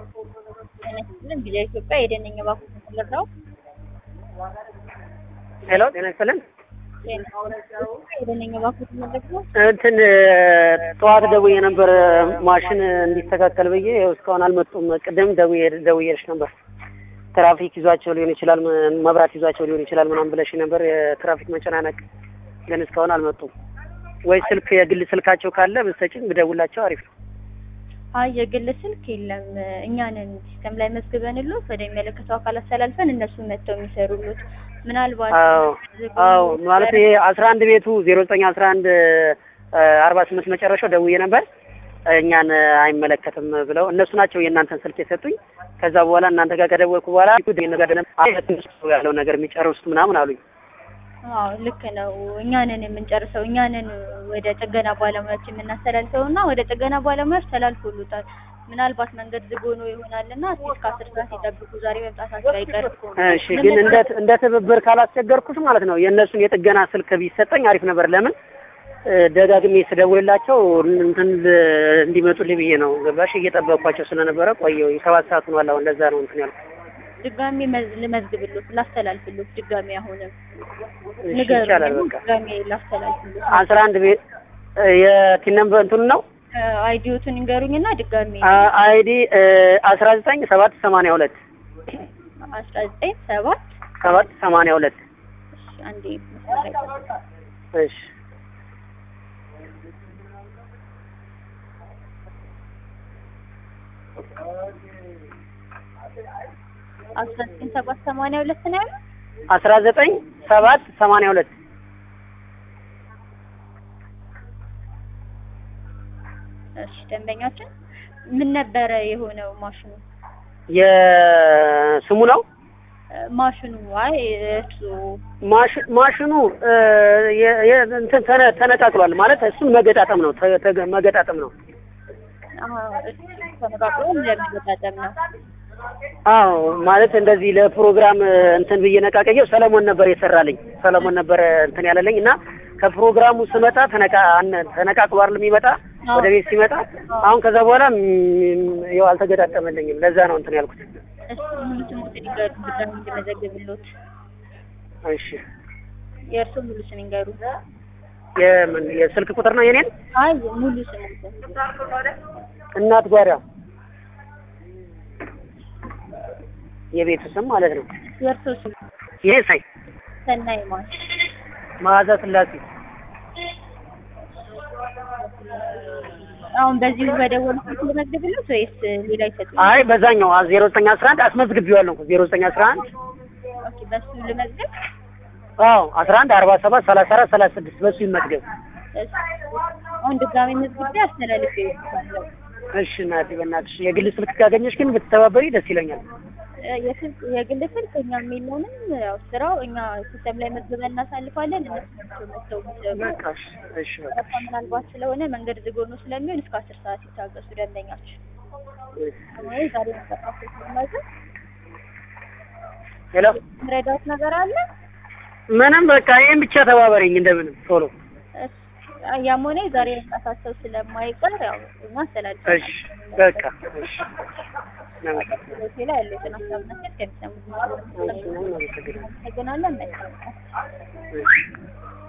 ጤና ይስጥልን ቪኦኤ ኢትዮጵያ የደነኛ ባንኩ ተሰለር ነው። ሄሎ ጤና ይስጥልን። የደነኛ ባንኩ ተሰለር ነው። እንትን ጠዋት ደውዬ ነበር ማሽን እንዲስተካከል ብዬ ይኸው እስካሁን አልመጡም። ቅድም ደውዬ ደውዬልሽ ነበር። ትራፊክ ይዟቸው ሊሆን ይችላል፣ መብራት ይዟቸው ሊሆን ይችላል ምናምን ብለሽ ነበር። የትራፊክ መጨናነቅ ግን እስካሁን አልመጡም። ወይ ስልክ የግል ስልካቸው ካለ ብትሰጪኝ ብደውላቸው አሪፍ ነው። አይ የግል ስልክ የለም። እኛንን ሲስተም ላይ መዝግበንሎት ወደሚመለከተው አካል አስተላልፈን እነሱ መጥተው የሚሰሩሎት ምናልባት አዎ አዎ ማለት ይሄ አስራ አንድ ቤቱ ዜሮ ዘጠኝ አስራ አንድ አርባ ስምንት መጨረሻው ደውዬ ነበር እኛን አይመለከትም ብለው እነሱ ናቸው የእናንተን ስልክ የሰጡኝ። ከዛ በኋላ እናንተ ጋር ከደወልኩ በኋላ ያለው ነገር የሚጨርሱት ምናምን አሉኝ። አዎ ልክ ነው። እኛንን የምንጨርሰው እኛንን ወደ ጥገና ባለሙያዎች የምናስተላልፈው እና ወደ ጥገና ባለሙያዎች ተላልፎሉታል። ምናልባት መንገድ ዝግ ሆኖ ይሆናልና እስከ አስር ሰዓት ይጠብቁ። ዛሬ መምጣታቸው አይቀርም። እሺ፣ ግን እንደ እንደ ትብብር ካላስቸገርኩት ማለት ነው የእነሱን የጥገና ስልክ ቢሰጠኝ አሪፍ ነበር። ለምን ደጋግሜ ስደውልላቸው እንትን እንዲመጡልኝ ብዬ ነው። ገባሽ? እየጠበቅኳቸው ስለነበረ ቆየሁ። ሰባት ሰዓት ሆኗል። አሁን ለዛ ነው እንትን ያልኩት። ድጋሜ ልመዝግብሎት ላስተላልፍሎት ድጋሜ አሁንም እሺ፣ ይቻላል። በቃ ድጋሜ ላስተላልፍሎት አስራ አንድ ቤት የቲን ነምበር እንትኑ ነው አይዲዮቱን እንገሩኝና ድጋሜ አይዲ አስራ ዘጠኝ ሰባት ሰማንያ ሁለት አስራ ዘጠኝ ሰባት ሰባት ሰማንያ ሁለት እሺ፣ አንዴ መስመር ላይ ጠብቁ። እሺ አስራ ዘጠኝ ሰባት ሰማንያ ሁለት ነው ያለው። አስራ ዘጠኝ ሰባት ሰማንያ ሁለት እሺ ደንበኛችን ምን ነበረ የሆነው ማሽኑ? የስሙ ነው ማሽኑ አይ እሱ ማሽ- ማሽኑ የ- የ- እንትን ተነ- ተነቃቅሏል ማለት እሱን መገጣጠም ነው ተ- ተገ- መገጣጠም ነው። እሱ ተነቃቅሎ ለመገጣጠም ነው። አዎ ማለት እንደዚህ ለፕሮግራም እንትን ብዬ ነቃቀየው ሰለሞን ነበር የሰራልኝ። ሰለሞን ነበር እንትን ያለልኝ እና ከፕሮግራሙ ስመጣ ተነቃ አነ- ተነቃቅሎ አይደል የሚመጣ ወደ ቤት ሲመጣ አሁን ከዛ በኋላ ም- ያው አልተገጣጠመልኝም። ለዛ ነው እንትን ያልኩት። እሱ ሙሉ ስሙን ይንገሩ ድጋሚ እንድመዘግብሎት። እሺ የእርሱ ሙሉ ስም ይንገሩ። የምን የስልክ ቁጥር ነው የኔን? አይ ሙሉ ስም እናት ጓዳ የቤቱ ስም ማለት ነው። የእርሱ ስም ይሄ ሳይ ሰናይ ማን መዓዛ ስላሴ አሁን በዚሁ በደወልኩት ልመዝግብሎት ወይስ ሌላ ይሰጡኝ? አይ በዛኛው ዜሮ ዘጠኝ አስራ አንድ አስመዝግቤዋለሁ እኮ ዜሮ ዘጠኝ አስራ አንድ ኦኬ በሱ ልመዝግብ። አዎ አስራ አንድ አርባ ሰባት ሰላሳ አራት ሰላሳ ስድስት በሱ ይመዝገብ። እሺ አሁን ድጋሚ መዝግቤ አስተላልፌ ይወስዳለሁ። እሺ እናቴ በእናትሽ የግል ስልክ ካገኘሽ ግን ብትተባበሪ ደስ ይለኛል። የስልክ የግል ስልክ እኛም የለንም። ያው ስራው እኛ ሲስተም ላይ መዝግበን እናሳልፋለን። እነሱ ናቸው መጥተው የሚሰሩ። በቃ እሺ፣ እሺ በቃ ረፋ ምናልባት ስለሆነ መንገድ ዝግ ሆኖ ስለሚሆን እስከ አስር ሰዓት ይታገሱ ደንበኛችን። ወይ ዛሬ መጠፋት ስለማይዘን ሄሎ ምረዳት ነገር አለ። ምንም በቃ ይሄን ብቻ ተባበሪኝ እንደምንም ቶሎ። እሺ፣ ያም ሆነ ዛሬ መምጣታቸው ስለማይቀር ያው እኛ አስተላልፈናል። እሺ በቃ እሺ እናመሰግናለን። ሆቴል ላይ ያሉትን ሀሳብና ሴት ከሚሰሙት እናመሰግናለን። አመሰግናለን። መልካም ቀን። እሺ